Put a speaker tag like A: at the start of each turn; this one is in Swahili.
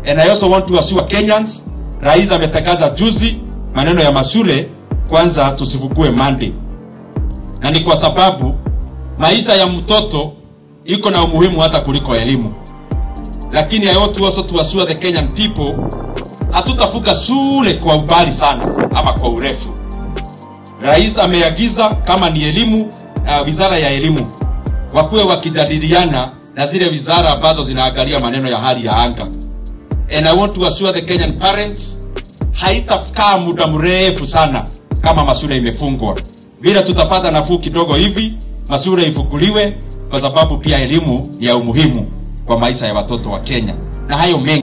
A: And I also want to assure Kenyans, rais ametangaza juzi maneno ya mashule, kwanza tusifukue Monday, na ni kwa sababu maisha ya mtoto iko na umuhimu hata kuliko elimu. Lakini I want to also to assure the Kenyan people, hatutafuka shule kwa ubali sana ama kwa urefu. Rais ameagiza kama ni elimu uh, wizara ya elimu wakuwe wakijadiliana na zile wizara ambazo zinaangalia maneno ya hali ya anga. And I want to assure the Kenyan parents, haitakaa muda mrefu sana kama mashule imefungwa. Vile tutapata nafuu kidogo hivi, mashule ifunguliwe, kwa sababu pia elimu ni ya umuhimu kwa maisha ya watoto wa Kenya, na hayo mengi